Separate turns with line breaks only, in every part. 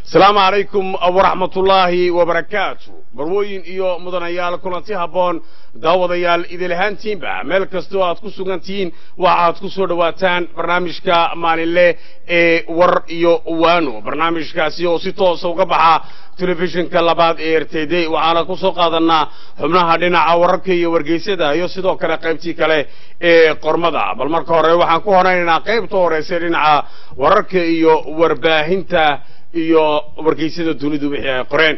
asalaamu calaykum waraxmatullaahi wabarakaatu barwooyin iyo mudanayaal kulanti habboon daawadayaal idilahaantiinba meel kastoo aad ku sugantihiin waxaad ku soo dhowaataan barnaamijka maalinle ee war iyo waano barnaamijkaasi oo si toosa uga baxa telefishinka labaad ee r t d waxaana ku soo qaadanaa xubnaha dhinaca wararka iyo wargeysada iyo sidoo kale qaybtii kale ee qormada bal marka hore waxaan ku horaynaynaa qaybta horeysa dhinaca wararka iyo warbaahinta iyo wargeysada dunidu wixii ay qoreen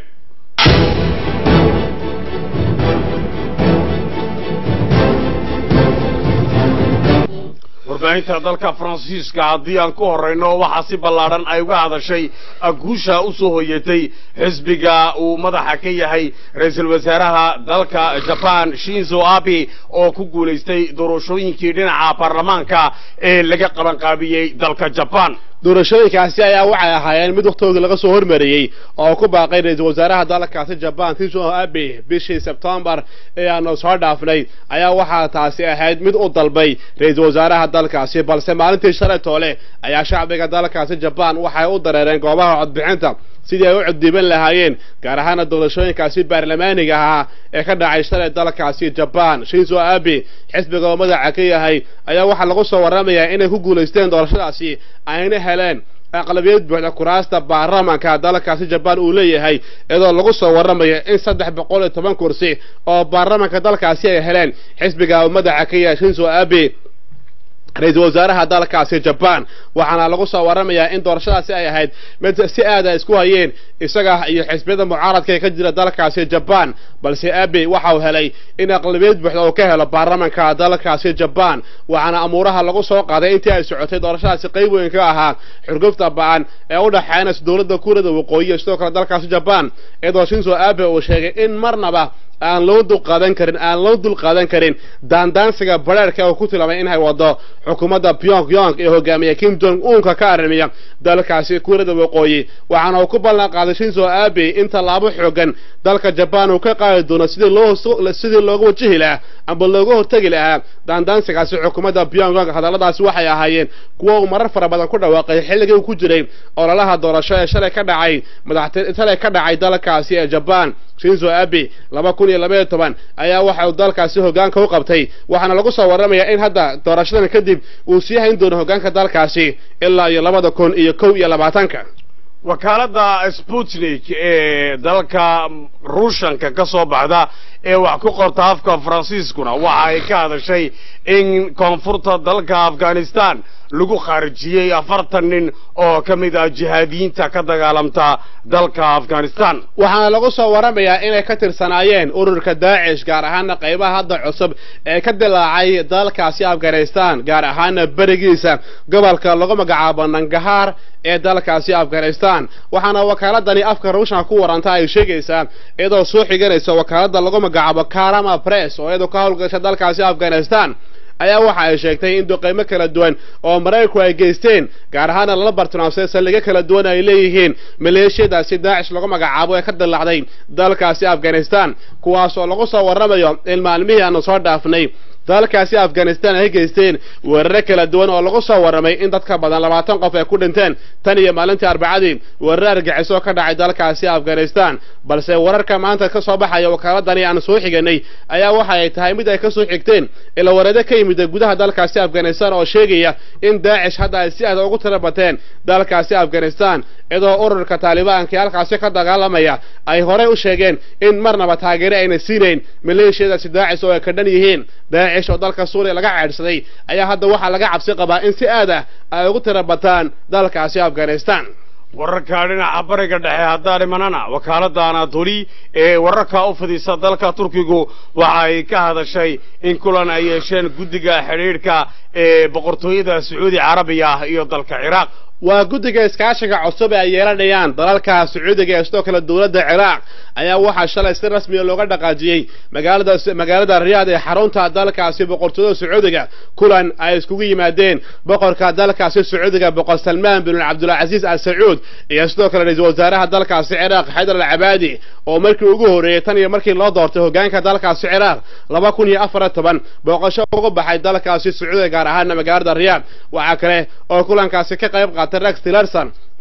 warbaahinta dalka faransiiska haddii aan ku horayno waxaa si ballaadhan ay uga hadashay guusha u soo hoyatay xisbiga uu madaxa ka yahay ra-iisul wasaaraha dalka jaban shinzo abe oo ku guulaystay doorashooyinkii dhinaca baarlamaanka ee laga qabanqaabiyey dalka jaban
doorashooyinkaasi ayaa waxay ahaayeen mid wakhtoodii laga soo hormariyey oo ku baaqay ra-iisul wasaaraha dalkaasi jaban shinzo abe bishii sebtembar ee aanu soo dhaafnay ayaa waxaa taasi ahayd mid u dalbay ra-iisul wasaaraha dalkaasi balse maalintii shalay toole ayaa shacbiga dalkaasi jaban waxay u dareereen goobaha codbixinta sidii ay u coddiiban lahaayeen gaar ahaana doorashooyinkaasi baarlamaaniga ahaa ee ka dhacay shalay dalkaasi jaban shinzo abe xisbiga oo madaxa ka yahay ayaa waxaa lagu soo warramayaa inay ku guulaysteen doorashadaasi ayna heleen aqlabiyad buuxda kuraasta baarlamanka dalkaasi jaban uu leeyahay iyadoo lagu soo warramayo in saddex boqol iyo toban kursi oo baarlamanka dalkaasi ay heleen xisbiga madaxa ka yahay shinzo abe ra-iisul wasaaraha dalkaasi jaban waxaana lagu soo warramayaa in doorashadaasi ay ahayd mid si aad ay isku hayeen isaga iyo xisbiyada mucaaradka ee ka jira dalkaasi jaban balse abe waxa uu helay in aqlabiyad buuxda uu ka helo baarlamanka dalkaasi jaban waxaana amuuraha lagu soo qaaday intii ay socotay doorashadaasi qayb weyn ka ahaa xurgufta ba-an ee u dhexeynaysa dowladda kuuriyada waqooyi iyo sidoo kale dalkaasi jaban iyadoo shinzo abe uu sheegay in marnaba aan loo dulqaadan karin aan loo dulqaadan karin daandaansiga bareerka uu ku tilmaamay inay wado xukuumadda pyongyong ee hogaamiya kim jong unka ka arrimiya dalkaasi kuuriyada waqooyi waxaana uu ku ballan qaaday shinzo abe in tallaabo xoogan dalka jaban uu ka qaadi doono sidii loo sidii looga wajihi lahaa amba looga hortegi lahaa daandaansigaasi xukuumadda pyongyong hadalladaasi waxay ahaayeen kuwa uu marar fara badan ku dhawaaqay xilligii uu ku jiray ololaha doorasho ee shalay ka dhacay madaxti shalay ka dhacay dalkaasi ee jaban shinzo abe laba kun iyo labaiyo toban ayaa waxa uu dalkaasi hoggaanka u qabtay waxaana lagu soo warramayaa in hadda doorashadan kadib uu sii hayn doono hoggaanka dalkaasi ilaa iyo labada kun iyo kow iyo labaatanka
wakaaladda sputnik ee dalka ruushanka ka soo baxda ee wax ku qorta afka faransiiskuna waxa ay ka hadashay in koonfurta dalka afghanistan lagu khaarijiyey afartan nin oo ka mid ah jihaadiyiinta ka dagaalamta dalka afghanistan
waxaana lagu soo warramayaa inay ka tirsanaayeen ururka daacish gaar ahaana qaybaha hadda cusub ee ka dilaacay dalkaasi afghanistan gaar ahaana berigiisa gobolka lagu magacaabo nangahaar ee dalkaasi afghanistan waxaana wakaaladani afka ruushanka ku waranta ay sheegaysaa iyadoo soo xiganaysa wakaaladda lagu magacaabo karama press oo iyadoo ka howlgasha dalkaasi afghanistan ayaa waxa ay sheegtay in duqeymo kala duwan oo maraykanku ay geysteen gaar ahaana lala bartilmaamsay saldhigyo kala duwan ay leeyihiin maleeshiyadaasi daacish lagu magacaabo ee ka dilaacday dalkaasi afghanistan kuwaas oo lagu soo warramayo in maalmihii aanu soo dhaafnay dalkaasi afghanistan ay geysteen weerare kala duwan oo lagu soo warramay in dad ka badan labaatan qof ay ku dhinteen tan iyo maalintii arbacadii weerare argixisoo ka dhacay dalkaasi afghanistan balse wararka maanta ka soo baxaya wakaaladani aan soo xiganay ayaa waxa ay tahay mid ay ka soo xigteen ila wareede ka yimida gudaha dalkaasi afghanistan oo sheegaya in daacish hadda ay si aada ugu tira bateen dalkaasi afghanistan iyadoo ururka taalibaanka ee halkaasi ka dagaalamaya ay horey u sheegeen in marnaba taageere ayna siinayn maleeshiyadaasi daacish oo ay ka dhan yihiin daacish oo dalka suuriya laga ceedhsaday ayaa hadda waxaa laga cabsi qabaa in si aad ah ay ugu tira bataan dalkaasi afghanistan
wararka dhinaca bariga dhexe haddaan imanana wakaaladda anatoli ee wararka u fidisa dalka turkigu waxa ay ka hadashay in kulan ay yeesheen guddiga xidhiidhka ee boqortooyada sacuudi carabiya iyo dalka ciraaq
waa guddiga iskaashiga cusub ee ay yeelanayaan dalalka sacuudiga ee sidoo kale dowladda ciraaq ayaa waxaa shalay si rasmiya looga dhaqaajiyey magaalada magaalada riyaad ee xarunta dalkaasi boqortooyada sacuudiga kulan ay iskugu yimaadeen boqorka dalkaasi sacuudiga boqor salmaan bin cabdulcaziiz al sacuud iyo sidoo kale ra-iisul wasaaraha dalkaasi ciraaq xaydar al cabaadi oo markii ugu horreeyey tan iyo markii loo doortay hogaanka dalkaasi ciraaq laba kun iyo afar toban booqasho uga baxay dalkaasi sacuudiga gaar ahaana magaalada riyaad waxaa kale oo kulankaasi ka qayb qaatay rex tillerson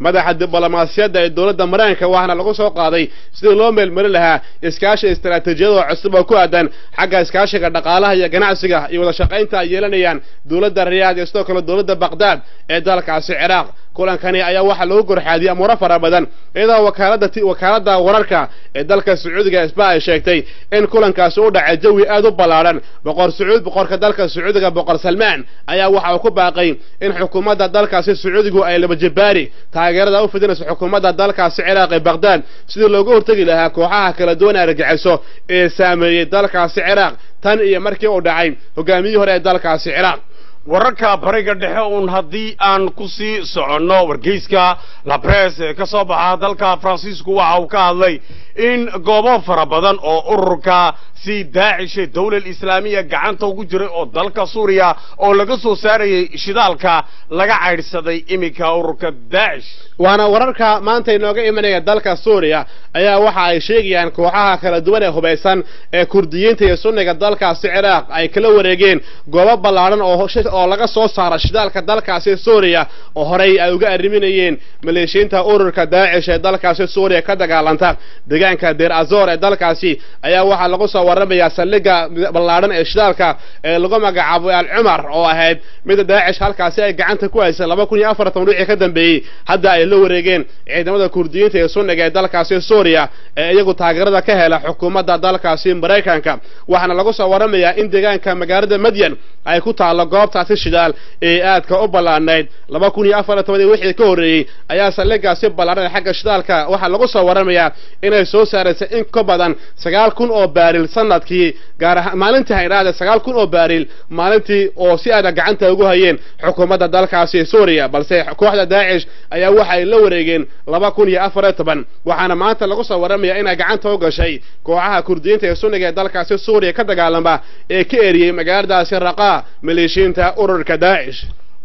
madaxa diblomaasiyadda ee dowladda maraykanka waxaana lagu soo qaaday sidii loo meelmarin lahaa iskaashi istaraatiijiyada cusub oo ku aadan xagga iskaashiga dhaqaalaha iyo ganacsiga iyo wada shaqaynta ay yeelanayaan dowladda riyaad iyo sidoo kale dowladda baqdaad ee dalkaasi ciraaq kulankani ayaa waxaa lagu gorxaadiyey amuuro fara badan iyadoo wakaalada wakaaladda wararka ee dalka sacuudiga isba ay sheegtay in kulankaasi u dhacay jawi aad u ballaadhan boqor sacuud boqorka dalka sacuudiga boqor salmaan ayaa waxa uu ku baaqay in xukuumadda dalkaasi sacuudigu ay labajibaari taageerada u fidinayso xukuumadda dalkaasi ciraaq ee baqdaad sidii looga hortegi lahaa kooxaha kala duwan argagixiso ee saameeyey dalkaasi ciraaq tan iyo markii uu dhacay hogaamiyihii hore ee dalkaasi ciraaq
wararka bariga dhexe uun haddii aan ku sii soconno wargeyska labres ee ka soo baxa dalka faransiisku waxa uu ka hadlay in goobo fara badan oo ururka si daacishe dawlal islaamiya gacanta ugu jiray oo dalka suuriya oo laga soo saarayay shidaalka laga caydhsaday iminka ururka daacish
waana wararka maanta inooga imanaya dalka suuriya ayaa waxa ay sheegayaan kooxaha kala duwan ee hubaysan ee kurdiyiinta iyo sunniga dalkaasi ciraaq ay kala wareegeen goobo ballaadhan oo oo laga soo saara shidaalka dalkaasi suuriya oo horey ay uga arriminayeen maleeshiinta ururka daacish ee dalkaasi suuriya ka dagaalanta deegaanka deer azor ee dalkaasi ayaa waxaa lagu soo warramayaa saldhigga ballaadhan ee shidaalka ee lagu magacaabo al cumar oo ahayd mida daacish halkaasi ay gacanta ku haysay laba kun iyo afartan wixii ka dambeeyey hadda ay la wareegeen ciidamada kurdiyiinta ee sunniga ee dalkaasi suuriya ee iyagu taageerada ka hela xukuumadda dalkaasi maraykanka waxaana lagu soo warramayaa in deegaanka magaalada madyan ay ku taallo goobtaasi shidaal ee aadka u ballaadhnayd laba kun iyo afar iyo toban wixii ka horreeyey ayaa saldhiggaasi ballaadhan ee xagga shidaalka waxaa lagu soo warramayaa inay soo saaraysa in ka badan sagaal kun oo baaril sanadkii gaar ahaan maalintii haydhaade sagaal kun oo baaril maalintii oo si aada gacanta ugu hayeen xukuumadda dalkaasi suuriya balse kooxda daacish ayaa waxa ay la wareegeen laba kun iyo afar iyo toban waxaana maanta lagu soo warramayaa inay gacanta u gashay kooxaha kurdiyiinta ee sunniga ee dalkaasi suuriya ka dagaalama ee ka eriyey magaaladaasi raqaa maleeshiinta ururka daacish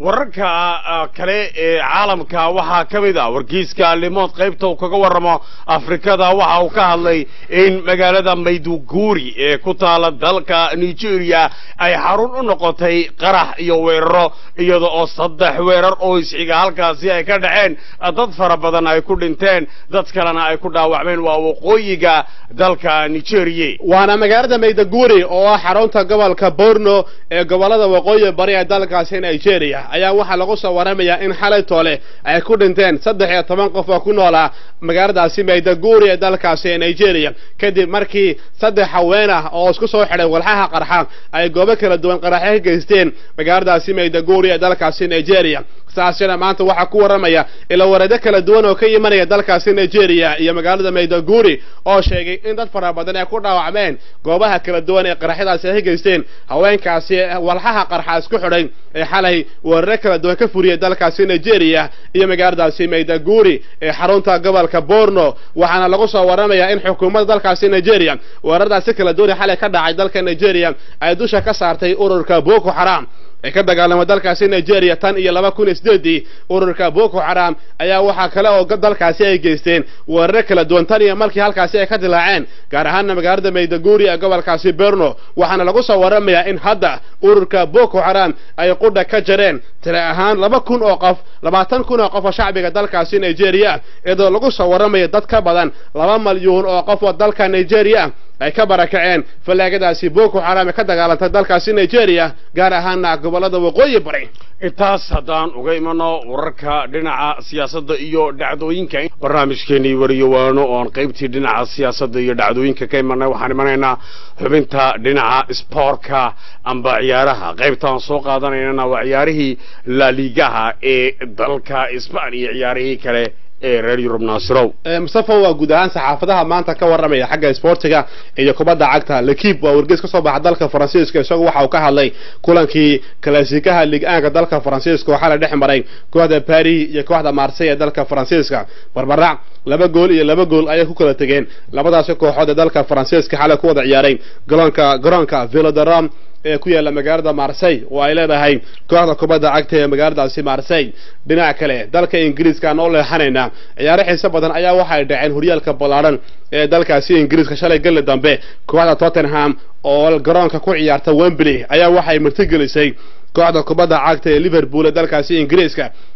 wararka kale ee caalamka waxaa ka mid ah wargeyska limood qaybta uu kaga warramo afrikada waxa uu ka hadlay in magaalada mayduguri ee ku taala dalka nigeria ay xarun u noqotay qarax iyo weeraro iyada oo saddex weerar oo isxiga halkaasi ay ka dhaceen dad fara badan ay ku dhinteen dad kalena ay ku dhaawacmeen waa waqooyiga dalka nigeria
waana magaalada mayduguri oo ah xarunta gobolka borno ee gobolada waqooyi bari ee dalkaasi nigeria ayaa waxaa lagu soo warramayaa in xalay toole ay ku dhinteen saddex iyo toban qof oo ku noolaa magaaladaasi mayduguri ee dalkaasi nigeria kadib markii saddex haween ah oo isku soo xidhay walxaha qarxa ay goobo kala duwan qaraxyo ka geysteen magaaladaasi mayduguri ee dalkaasi nigeria saasina maanta waxaa ku warramaya ila wareedyo kala duwan oo ka imanaya dalkaasi nigeria iyo magaalada mayduguri oo sheegay in dad fara badan ay ku dhaawacmeen goobaha kala duwan ee qaraxyadaasi ay ka geysteen haweenkaasi walxaha qarxa isku xidhay ee xalay weeraro kala duwan ka furiyay dalkaasi nigeria iyo magaaladaasi mayduguri ee xarunta gobolka borno waxaana lagu soo warramayaa in xukuumadda dalkaasi nigeria weeraradaasi kala duwan ee xalay ka dhacay dalka nigeria ay dusha ka saartay ururka boko haram ee ka dagaalama dalkaasi nigeria tan iyo laba kun iyo sideedii ururka boko haram ayaa waxaa kale oo dalkaasi ay geysteen weeraro kala duwan tan iyo markii halkaasi ay ka dilaaceen gaar ahaana magaalada mayduguri ee gobolkaasi berno waxaana lagu soo warramayaa in hadda ururka boko haram ay qudha ka jareen tiri ahaan laba kun oo qof labaatan kun oo qof oo shacbiga dalkaasi nigeria iyadoo lagu soo warramayo dad ka badan laba malyuun oo qof oo dalka nigeria ay ka barakaceen fallaagadaasi boko haram ee ka dagaalantay dalkaasi nigeria gaar ahaana gobolada waqooyi bari
intaas haddaan uga imano wararka dhinaca siyaasadda iyo dhacdooyinka barnaamijkeenii wariyowaano oon qaybtii dhinaca siyaasadda iyo dhacdooyinka ka imanay waxaan imanaynaa xubinta dhinaca sboortka amba ciyaaraha qaybtaan soo qaadanaynana waa ciyaarihii laaligaha ee dalka isbaaniya ciyaarihii kale ee reer yurub naasirow
mustafa waa guud ahaan saxaafadaha maanta ka warramaya xagga isboortiga iyo kubadda cagta lekib waa wargeys ka soo baxa dalka faransiiska isagu waxa uu ka hadlay kulankii kalaasikaha lig-aanka dalka faransiiska waxaa la dhex maray kooxda paris iyo kooxda marsey ee dalka faransiiska barbarac laba gool iyo laba gool ayay ku kala tegeen labadaasi kooxood ee dalka faransiiska xalay ku wada ciyaaray garoonka garoonka velodarom ee ku yaalla magaalada marsey oo ay leedahay kooxda kubadda cagta ee magaaladaasi marsey dhinaca kale dalka ingiriiska aan oo leexanaynaa ciyaaro xiise badan ayaa waxay dhaceen horyaalka ballaadhan ee dalkaasi ingiriiska shalay galli dambe kooxda tottenham oo garoonka ku ciyaarta wembley ayaa waxay martigelisay kooxda kubadda cagta ee liverpool ee dalkaasi ingiriiska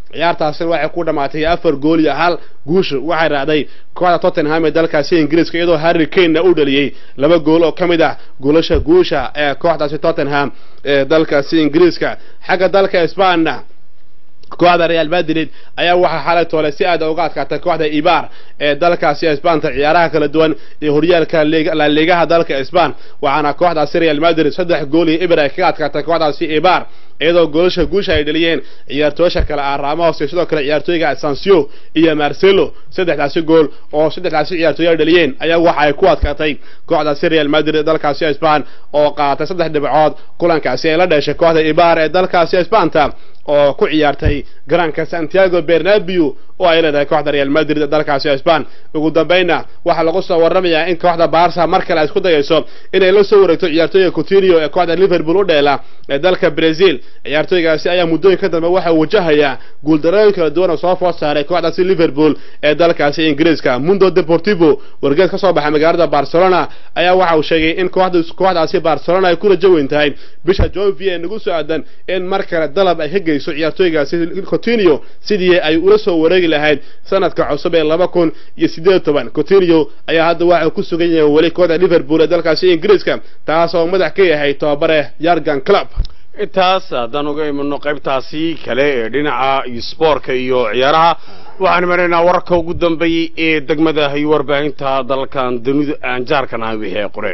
ciyaartaasina waxay ku dhammaatay afar gool iyo hal guusha waxay raacday kooxda tottenham ee dalkaasi ingiriiska iyadoo harry kanena u dhaliyey laba gool oo ka mid ah goolasha guusha ee kooxdaasi tottenham ee dalkaasi ingiriiska xagga dalka isbaanna kooxda real madrid ayaa waxaa xalay toole si aad uga adkaatay kooxda ibar ee dalkaasi isbaanta ciyaaraha kala duwan iyo horyaalka laliigaha dalka isbaan waxaana kooxdaasi real madrid saddex gool iyo ibir ay kaga adkaatay kooxdaasi ibar iyadoo goolasha guusha ay dhaliyeen ciyaartooyasha kale ah ramos iyo sidoo kale ciyaartooyga sansio iyo marcelo saddexdaasi gool oo saddexdaasi ciyaartooy ay dhaliyeen ayaa waxa ay ku adkaatay kooxdaasi real madrid ee dalkaasi isbaan oo qaadatay saddex dhibcood kulankaasi ay la dheshay kooxda ibar ee dalkaasi isbaanta oo ku ciyaartay garanka santiago bernabeu oo ay leedahay kooxda real madrid ee dalkaasi isbaan ugu dambayna waxaa lagu soo warramayaa in kooxda barsa mar kale ay isku dayayso inay la soo wareegto ciyaartooyga coutinio ee kooxda liverpool u dheela ee dalka brazil ciyaartooygaasi ayaa muddooyinka dambe waxa wajahayaa guuldarooyin kala duwan oo soo food saaray kooxdaasi liverpool ee dalkaasi ingiriiska mundo deportivo wargeed ka soo baxay magaalada barcelona ayaa waxa uu sheegay in kooxdaasi barcelona ay ku rajo weyn tahay bisha jovi ee nagu soo aadan in mar kale dalab ay ka geyso ciyaartooygaasi coutinio sidii ay ula soo wareegi lahayd sanadka cusub ee laba kun iyo sideed toban coutinio ayaa hadda waxa ku sugan yahay weli kooxda liverpool ee dalkaasi ingiriiska taas oo madax ka yahay tobabare yargan club
intaas haddaan uga imano qaybtaasi kale ee dhinaca iyo spoortka iyo ciyaaraha waxaan maraynaa wararka ugu dambeeyey ee degmada iyo warbaahinta dalkan dunida aan jaarkan ahay wixii ay qoreen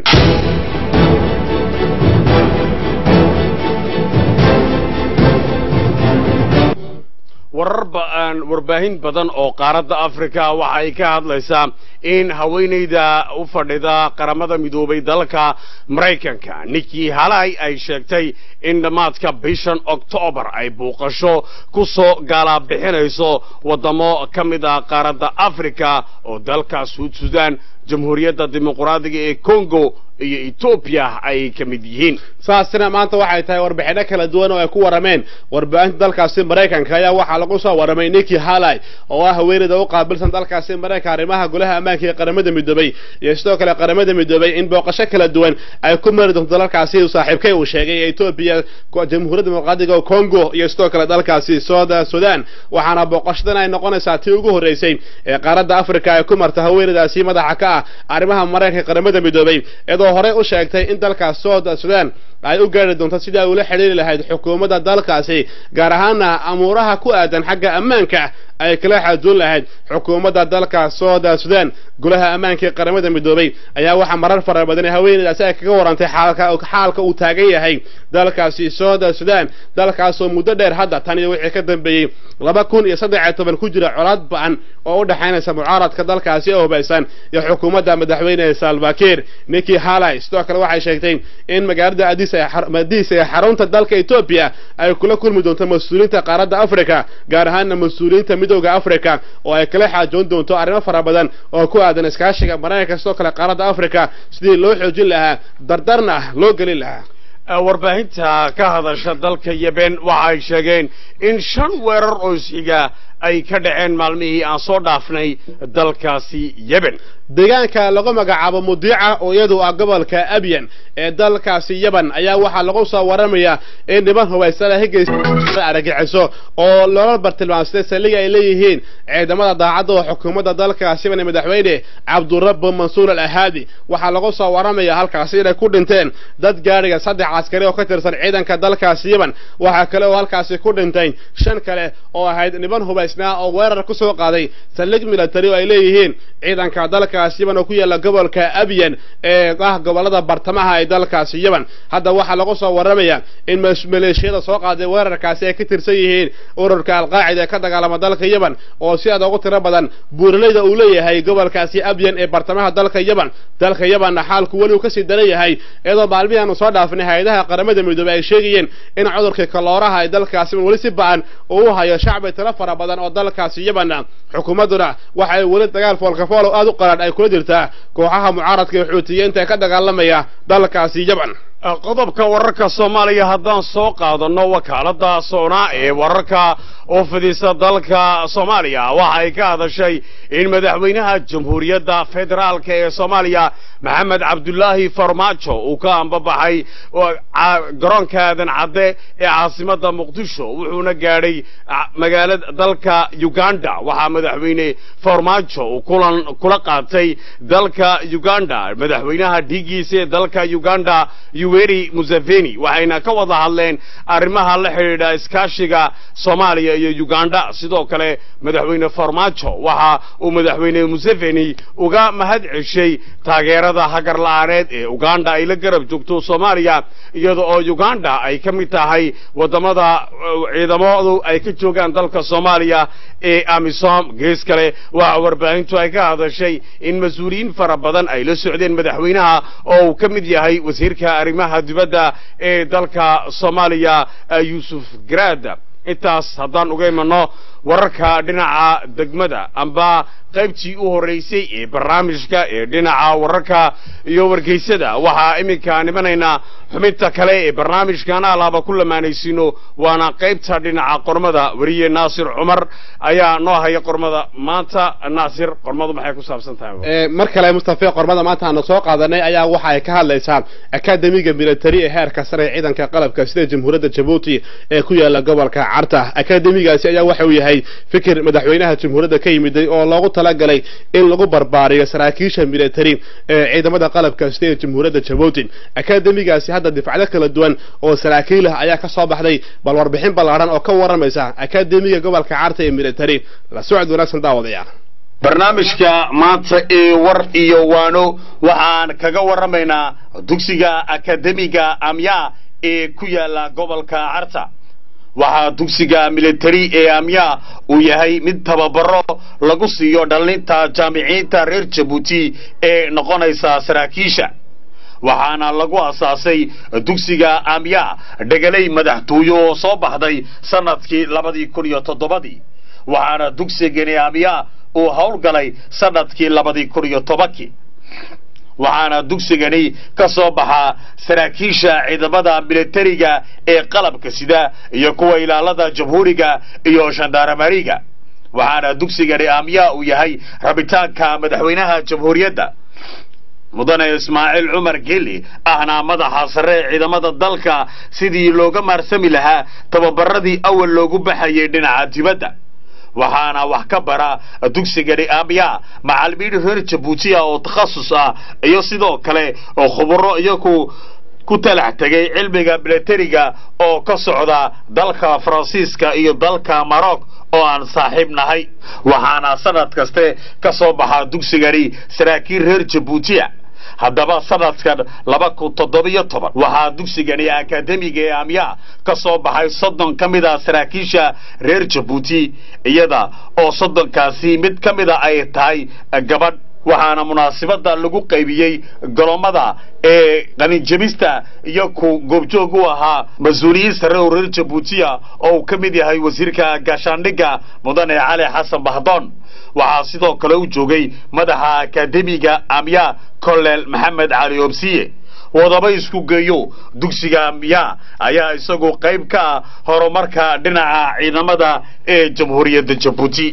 warar warbaahin badan oo qaaradda africa waxa ay ka hadlaysaa in haweenayda u fadhida qaramada midoobay dalka maraykanka ninkii halay ay sheegtay in dhammaadka bishan oktoobar ay buuqasho ku soo gaalabixinayso waddamo ka mid ah qaaradda africa oo dalka suud sudan jamhuuriyadda dimuqraadiga ee congo iyo etoobiya ay ka mid yihiin
saasina maanta waxay tahay warbixinno kala duwan oo ay ku warrameen warbaahinta dalkaasi maraykanka ayaa waxaa lagu soo warramay ninkii halay oo ah haweeneyda u qaabilsan dalkaasi maraykanka arrimaha golaha ammaanka ee qaramada midoobay iyo sidoo kale qaramada midoobay in booqasho kala duwan ay ku mari doonto dalkaasi saaxiibkay uu sheegay ee etoobiya jamhuuriyadda dimuqraadiga congo iyo sidoo kale dalkaasi sooda sudan waxaana booqashadan ay noqonaysaa tii ugu horreysay ee qaaradda africa ay ku marta haweeneydaasi madaxa ka ah arrimaha maraykanka qaramada midoobay iyadoo horey u sheegtay in dalkaas sooda sudan ay u gaari doonto sidii ay ula xidhiiri lahayd xukuumadda dalkaasi gaar ahaana amuuraha ku aadan xagga ammaanka ay kala xaajoon lahayd xukuumadda dalka sooda sudan golaha ammaanka ee qaramada midoobay ayaa waxaa marar fara badan haweeneydaasi ay kaga warantay xaalka uu taagan yahay dalkaasi sooda sudan dalkaasoo muddo dheer hadda tan iyo wixii ka dambeeyey laba kun iyo saddex iyo toban ku jira colaad ba-an oo u dhexaynaysa mucaaradka dalkaasi ee hubaysan iyo xukuumadda madaxweyne salvakir ninkii halay sidoo kale waxay sheegtay in magaalada adis madiis ee xarunta dalka etoobiya ay kula kulmi doonto mas-uuliyiinta qaaradda africa gaar ahaana mas-uuliyiinta midooda africa oo ay kala xaajoon doonto arrimo fara badan oo ku aadan iskaashiga maraykanka sidoo kale qaaradda africa sidii loo xoojin lahaa dardarna loo gelin lahaa
warbaahinta ka hadasha dalka yeben waxa ay sheegeen in shan weerar oo isxiga ay ka dhaceen maalmihii aan soo dhaafnay dalkaasi yeben
deegaanka lagu magacaabo mudiica oo iyadu ah gobolka abyan ee dalkaasi yaban ayaa waxaa lagu soo waramayaa in niman hubaysana higaysa aragaxiso oo loola bartilmaamsatay saldhiga ay leeyihiin ciidamada daacadda oo xukuumadda dalkaasi yaban ee madaxweyne cabdurabbu mansuur al ahaadi waxaa lagu soo waramaya halkaasi inay ku dhinteen dad gaadhiga saddex caskari oo ka tirsan ciidanka dalkaasi yaban waxaa kale oo halkaasi ku dhintay shan kale oo ahayd niman hubaysnaa oo weerar ku soo qaaday saldhig military oo ay leeyihiin ciidanka dalkaasi yaban oo ku yaalla gobolka abyan ee ah gobolada bartamaha ee dalkaasi yaban hadda waxaa lagu soo waramayaa in maleeshiyada soo qaaday weerarkaasi ay ka tirsan yihiin ururka alqaacida ee ka dagaalama dalka yaban oo si aad ugu tiro badan buuraleyda uu leeyahay gobolkaasi abyan ee bartamaha dalka yaban dalka yabanna xaalku weli uu kasii daran yahay iyadoo maalmihii aanu soo dhaafnay hay-adaha qaramada midoobey ay sheegayeen in cudurkii kalooraha ee dalkaasi weli si ba-an uu u hayo shacbi tiro fara badan oo dalkaasi yabanna xukuumadduna waxay weli dagaal foolkafool aad u qaran ay kula jirtaa kooxaha mucaaradka ee xuutiyiinta ee ka dagaalamaya dalkaasi yaban
qodobka wararka soomaaliya haddaan soo qaadanno wakaaladda soonaa ee wararka oo fidisa dalka soomaaliya waxa ay ka hadashay in madaxweynaha jamhuuriyadda federaalka ee soomaaliya maxamed cabdulaahi farmaajo uu ka ambabaxay garoonka aadan cadde ee caasimadda muqdisho wuxuuna gaadhay magaalada dalka uganda waxaa madaxweyne farmaajo uu kulan kula qaatay dalka uganda madaxweynaha dhiiggiisa ee dalka uganda yuweri museveni waxayna ka wada hadleen arrimaha la xidhiidha iskaashiga soomaaliya iyo uganda sidoo kale madaxweyne farmaajo waxa uu madaxweyne museveni uga mahad ceshay taageerada hagar la-aaneed ee uganda ay la garab joogto soomaaliya iyada oo uganda ay ka mid tahay wadamada ciidamadu ay ka joogaan dalka soomaaliya ee amisom gees kale waxa warbaahintu ay ka hadashay in mas-uuliyiin fara badan ay la socdeen madaxweynaha oo uu ka mid yahay wasiirka arrimaha dibadda ee dalka soomaaliya yuusuf garaad intaas haddaan uga imanno wararka dhinaca degmada amba qaybtii u horraysay ee barnaamijka ee dhinaca wararka iyo wargeysada waxaa iminka nimanaynaa xubinta kale ee barnaamijkan alaaba ku lamaanaysiino waana qaybta dhinaca qormada weriye naasir cumar ayaa noo haya qormada maanta naasir qormadu maxay ku saabsan tahay
mar kale mustafe qormada maanta aanu soo qaadanay ayaa waxa ay ka hadlaysaa akademiga military ee heerka sare ee ciidanka qalabka sida jamhuuriyadda jabuuti ee ku yaala gobolka carta akademigaasi ayaa waxa uu yahay fikir madaxweynaha jamhuuriyadda ka yimiday oo loogu talagalay in lagu barbaariyo saraakiisha military ee ciidamada qalabka sida ee jamhuuriyadda jabuuti akademigaasi hadda difacdo kala duwan oo saraakiil ah ayaa ka soo baxday bal warbixin ballaadhan oo ka warramaysa akademiga gobolka carta ee military la socod wanaagsan daawadayaal
barnaamijka maanta ee war iyo waano waxaan kaga warramaynaa dugsiga akademiga amya ee ku yaala gobolka carta waxaa dugsiga military ee amya uu yahay mid tababaro lagu siiyo dhallinta jaamiciinta reer jabuuti ee noqonaysa saraakiisha waxaana lagu asaasay dugsiga amya dhegalay madaxtooyo oo soo baxday sannadkii labadii kun iyo toddobadii waxaana dugsigani amya uu howlgalay sannadkii labadii kun iyo tobankii waxaana dugsigani ka soo baxaa saraakiisha ciidamada militariga ee qalabka sida iyo kuwa ilaalada jamhuuriga iyo shandaramariga waxaana dugsigani amya uu yahay rabitaanka madaxweynaha jamhuuriyadda mudane ismaaciil cumar geli ahna madaxa sare ee ciidamada dalka sidii looga maarsami lahaa tababaradii awal loogu baxayay dhinaca dibadda waxaana wax ka bara dugsigani amya macalimiin reer jabuutiya oo takhasus ah iyo sidoo kale oo khuburo iyaku ku talax tegay cilmiga militariga oo ka socda dalka faransiiska iyo dalka maroc oo aan saaxiib nahay waxaana sanad kaste ka soo baxaa dugsigani saraakiil reer jabuutiya haddaba sanadkan laba kun toddobiyo toban waxaa dugsigani akademiga ee amya ka soo baxay soddon ka mid a saraakiisha reer jabuuti iyada oo soddonkaasi mid ka mida ay tahay gabadh waxaana munaasibadda lagu qaybiyey golommada ee qaninjabista iyo ku goobjoog u ahaa mas-uuliyiin sare oo reer jabuutiya oo uu ka mid yahay wasiirka gaashaandhigga mudane cali xasan bahdoon waxaa sidoo kale u joogay madaxa akademiga amya colonel maxamed cali obsiye wadaba isku geeyo dugsiga amya ayaa isagu qayb ka ah horumarka dhinaca ciidamada ee jamhuuriyadda jabuuti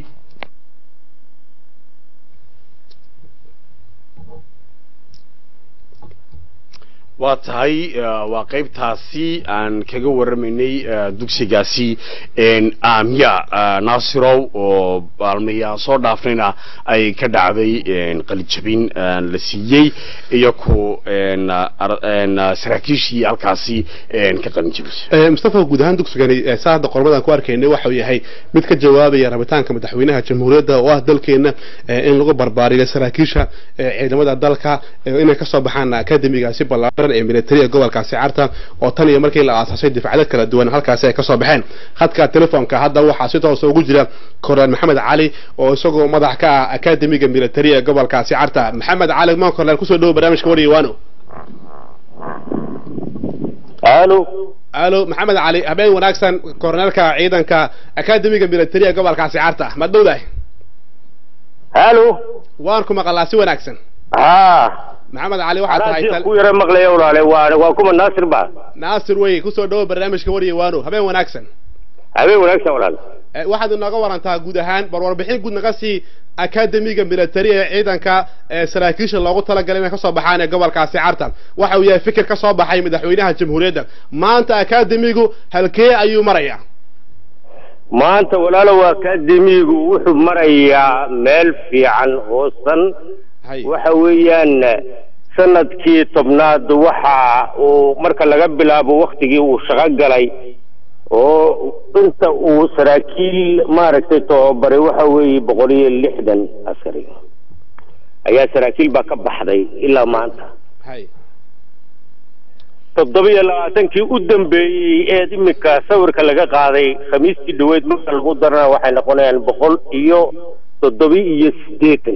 waa tahay waa qaybtaasi aan kaga warramaynay dugsigaasi amya naasirow oo baalmaya soo dhaafnayna ay ka dhacday qalijabin la siiyey iyo ku saraakiishii halkaasi ka qalinjabisay
mustafa guud ahaan dugsigani saa hadda qormadan ku arkaynay waxa uu yahay mid ka jawaabaya rabitaanka madaxweynaha jamhuuriyadda oo ah dalkeena in lagu barbaariyo saraakiisha ciidamada dalka inay kasoo baxaan akademigaasi ballaaran ee militariga gobolkaasi carta oo tan iyo markii la aasaasay difacdo kala duwan halkaasi ay kasoo baxeen khadka telefoonka hadda waxaa si toosa ugu jira korneel maxamed cali oo isagoo madax ka ah akademiga militariga gobolkaasi carta maxamed cali maan korneel kusoo dhawo barnaamijka waryawaano
alo
alo maxamed cali habeen wanaagsan korneelka ciidanka akademiga militariga gobolkaasi carta ma dhowdahay
halo
waan ku maqalaa si wanaagsan
ha
maxamed cali waxaa tahay
anaa ku yara maqlaya walaale waa waa kuma naasir ba
naasir wey kusoo dhawo barnaamijka warya waano habeen wanaagsan
habeen wanaagsan walaal
waxaad inooga warantaa guud ahaan bar warbixin guud naga sii akademiga military ee ciidanka saraakiisha loogu talagalay inay kasoo baxaan ee gobolkaasi cartan waxa uu yahay fikir ka soo baxay madaxweynaha jamhuuriyadda maanta akademigu halkee ayuu marayaa
maanta walaalow akademigu wuxuu marayaa meel fiican hoosan waxa weeyaan sanadkii tobnaad waxa uu marka laga bilaabo waktigii uu shaqo galay oo inta uu saraakiil maaragtay tababaray waxa weeye boqol iyo lixdan askari ayaa saraakiil baa ka baxday ilaa maanta toddoba iyo labaatankii u dambeeyey ee iminka sawirka laga qaaday khamiistii dhaweyd marka lagu darana waxay noqonayaan boqol iyo toddoba iyo siddeetan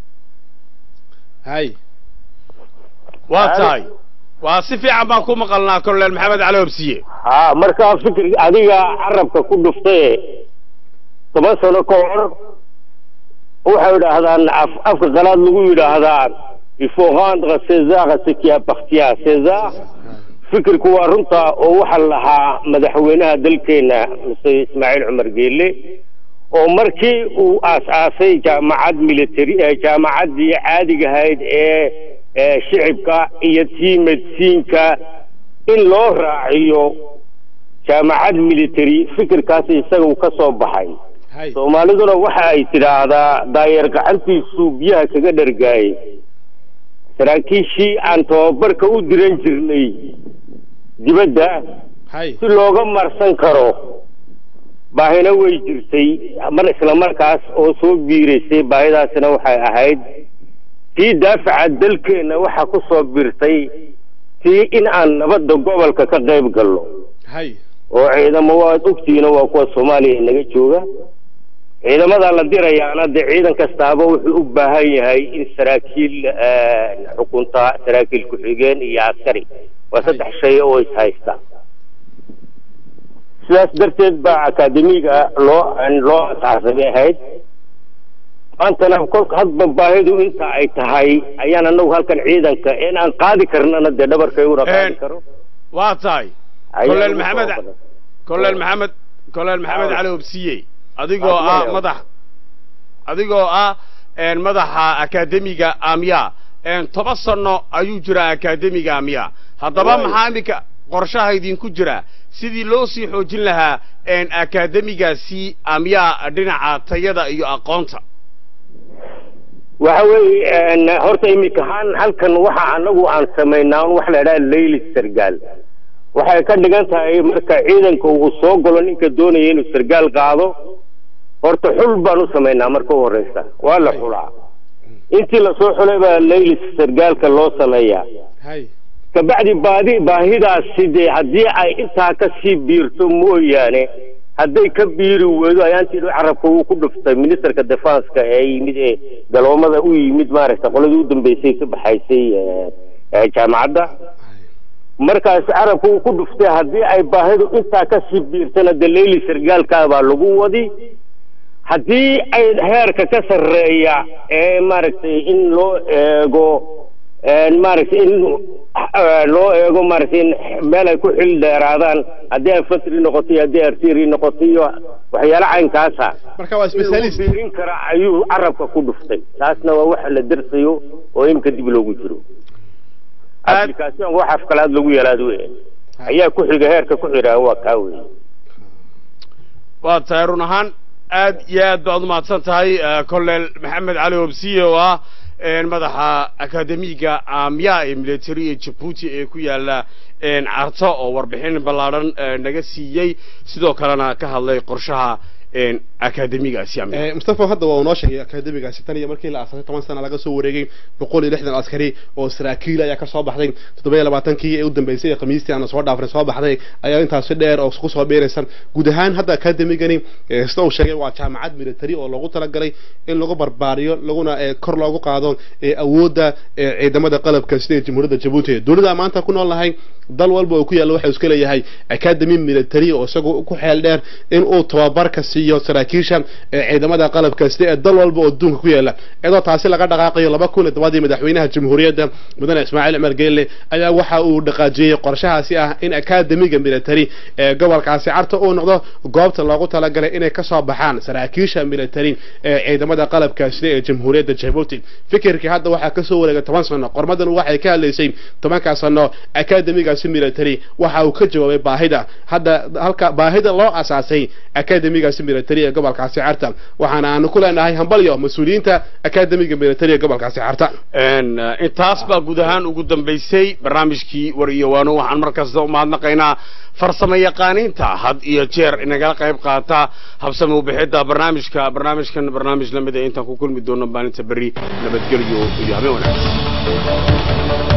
hay
waa tahay waa si fiican baan ku maqalnaa colonel maxamed cali obsiye
ha markaa fikir adiga carabka ku dhuftaye toban sano ka hor waxay idhaahdaan afka qalaad lagu yidhaahdaa il faut rendre César ce qui appartient à César fikirku waa runta oo waxaa lahaa madaxweynaha dalkeena muse ismaaciil cumar geele oo markii uu aas-aasay jaamacad military jaamacaddii caadiga ahayd ee shicibka iyo tii medsiinka in loo raaciyo jaamacad military fikirkaas isaga uu ka soo baxay soomaaliduna waxa ay tidhaahdaa daayeer gacantiisuu biyaha kaga dhargaayay saraakiishii aan tababarka u diran jirnay dibadda si looga marsan karo baahina way jirtay mar isla markaas oo soo biiraysay baahidaasina waxay ahayd tii daafaca dalkeenna waxaa ku soo biirtay tii in aan nabadda gobolka ka qayb galno oo ciidamo waad ogtihiina waa kuwa soomaaliya inaga jooga ciidamada la dirayaana dee ciidan kastaaba wuxuu u baahan yahay in saraakiil xukunta saraakiil ku-xigeen iyo askari waa saddex shay oo is haysta sidaas darteed baa akademiga loo loo asaasabay ahayd maantana kolka hadba baahidu inta ay tahay ayaan anagu halkan ciidanka in aan qaadi karnana dee dhabarkayguna qaadi karo
waa tahay colonel maxamed colonel maxamed colonel maxamed cali obsiye adigoo ah madax adigoo ah madaxa akademiga amya toban sano ayuu jiraa akademiga amya haddaba maxaa iminka qorshaha idinku jira sidii loo sii xoojin lahaa akademigaasi amya dhinaca tayada iyo aqoonta
waxa weeye horta iminkahaan halkan waxa anagu aan samaynaa waxa la idhaha layli sargaal waxay ka dhigan tahay marka ciidanka uu soo galo ninka doonaya inuu sargaal qaado horta xul baan u samaynaa marka u horeysa waa la xulaa intii lasoo xulay baa layli sargaalka loo sameeyaa kabacdi baadi baahidaasi dee haddii ay intaa ka sii biirto mooyaane hadday ka biiri weydo ayaantii carabka uu ku dhuftay ministerka defanska ee yimid ee galoomada u yimid maaragta qoladii u dambeysay ka baxaysay jaamacadda markaas carabka uu ku dhuftay haddii ay baahidu intaa ka sii biirtana dee layli sargaalkaa baa lagu wadi haddii ay heerka ka sarreeya ee maaragtay in loo eego maaragtay in loo eego maaragtay in meel ay ku xil dheeraadaan haddii infantry noqoto iyo haddii artillery noqoto iyo waxyaalo caynkaasa
marka waa specialist
biirin kara ayuu carabka ku dhuftay taasna waa waxa la dersayo oo imika dib loogu jiro application wax afkalaad lagu yalaad wey ayaa ku xiga heerka ku xidhaa waa kaa wey
waa tahay run ahaan aad iyo aad baad umahadsan tahay colonel maxamed cali obsiye oo ah madaxa akademiga amya ee military ee jabuuti ee ku yaala carto oo warbixin ballaadhan naga siiyey sidoo kalena ka hadlay qorshaha akademigaasi
mustafa hadda waa uu noo sheegay akademigaasi tan iyo markii la aasasay toban sana laga soo wareegay boqol iyo lixdan askari oo saraakiil ayaa ka soo baxday toddoba iyo labaatankii ee u dambeysay ee khamiistii aan soo dhaafnay soo baxday ayaa intaasi dheer oo ku soo biiraysan guud ahaan hadda akademigani sida uu sheegay waa jaamacad military oo loogu talagalay in lagu barbaariyo laguna kor loogu qaado awoodda ciidamada qalabka sida jamhuuriyadda jabuuti dowladda maanta ku nool nahay dal walba oo ku yaalla waxa iska leeyahay academy military oo isagu ku xeel dheer in uu tababarka siiyo siiyo saraakiisha ee ciidamada qalab kasta ee dal walba oo adduunka ku yaala iyadoo taasi laga dhaqaaqayo laba kun iyo tobadii madaxweynaha jamhuuriyadda mudane ismaaciil cumar geelle ayaa waxa uu dhaqaajiyey qorshahaasi ah in akademiga military ee gobolkaasi carta uu noqdo goobta loogu talagalay inay kasoo baxaan saraakiisha military ee ciidamada qalabka sida ee jamhuuriyadda jabuuti fikirkii hadda waxaa kasoo wareegay toban sano qormadan waxay ka hadlaysay tobankaa sano akademigaasi military waxa uu ka jawaabay baahida hadda halka baahida loo asaasay akademigaasi military ee gobolkaasi carta waxaana aanu ku leenahay hambalyo mas-uuliyiinta akademiga military ee gobolkaasi carta
intaas baa guud ahaan ugu dambaysay barnaamijkii war iyo waano waxaan mar kasta u mahadnaqaynaa farsamo yaqaaniinta had iyo jeer inagala qayb qaata habsame ubixidda barnaamijka barnaamijkan barnaamij lamid a intaan ku kulmi doono maalinta berri nabadgelyo iyo habeen wanaagsan